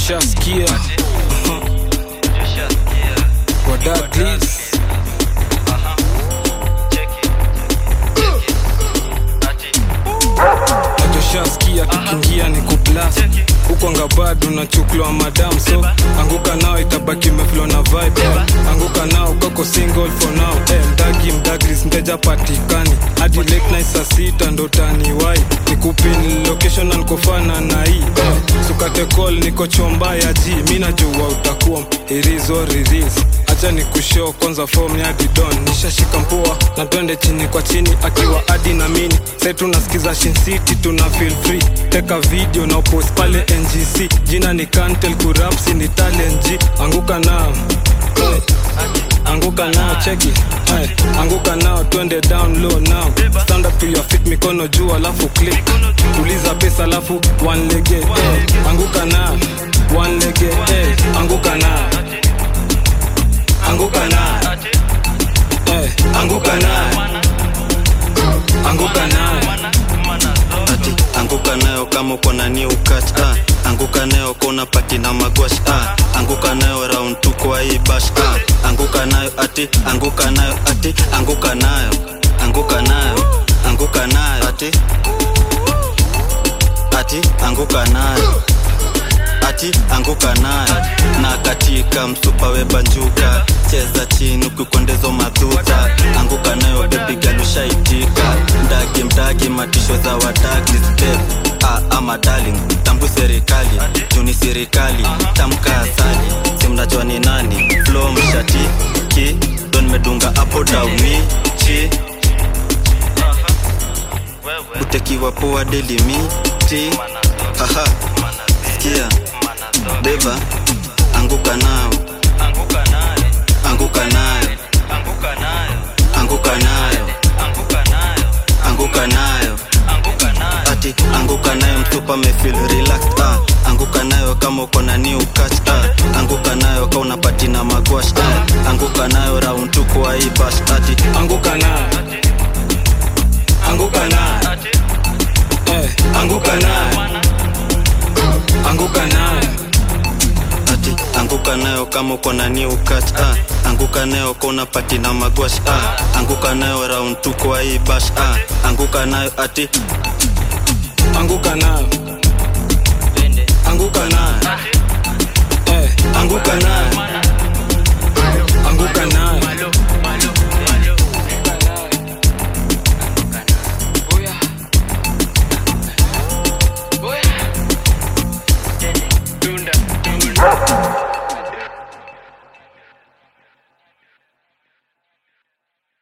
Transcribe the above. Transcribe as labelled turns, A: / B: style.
A: joshaskia wadaglis najoshaskia kikingia ni kuplas huko ngabado na chuklwa madam so anguka nao itabaki meflo na vibe anguka nao kako single for now eh, mdagi mdaglis mteja patikani hadi late night saa sita ndo taniwai nikupin location na nikofana na hii eh, sukate call niko chomba ya ji mi najua utakuwa irizo riris acha ni kushow kwanza form ya didon nishashika mpoa na twende chini kwa chini akiwa adi na mini sai tunasikiza Shin City tuna feel free teka video na post pale ngc jina ni kantel kurapsi ni talent G anguka nao Eh, anguka nao cheki Eh, anguka nao twende down low now stand up to your feet mikono juu alafu click tuliza pesa alafu one lege eh, anguka nao one lege eh, anguka nao anguka nao eh, anguka nao anguka nao
B: ati anguka nayo kama uko na new catch ah. anguka nayo kona pati na magwash ah. anguka nayo round tu kwa hii bash ah. anguka nayo ati anguka nayo ati anguka nayo anguka nayo anguka nayo ati ati anguka nayo ati anguka nayo na katika msupa webanjuka cheza chini ukikwendezo madhuta anguka nayo bebi galushaitika mdagi mdagi matisho za wadagi step ah, ama darling tambu serikali juni serikali tamka asali simnajua ni nani flo mshati ki don medunga apo dauni chi utekiwa poa delimiti haha sikia beba anguka nao anguka nayo anguka nayo anguka nayo ati anguka nayo mtupa mefil relaxed ah. anguka nayo kama uko na new catch ah. anguka nayo ka unapati na magwash ah. anguka nayo round tu kwa hii bash ati
A: anguka nao anguka nao eh, anguka nao anguka nao
B: ati anguka nayo kama uko na new catch ah. anguka nayo ka unapati na magwash ah. anguka nayo round tu kwa hii bash ah. anguka nayo ati
A: anguka nao anguka nao eh, anguka nao anguka nao
C: Dunda.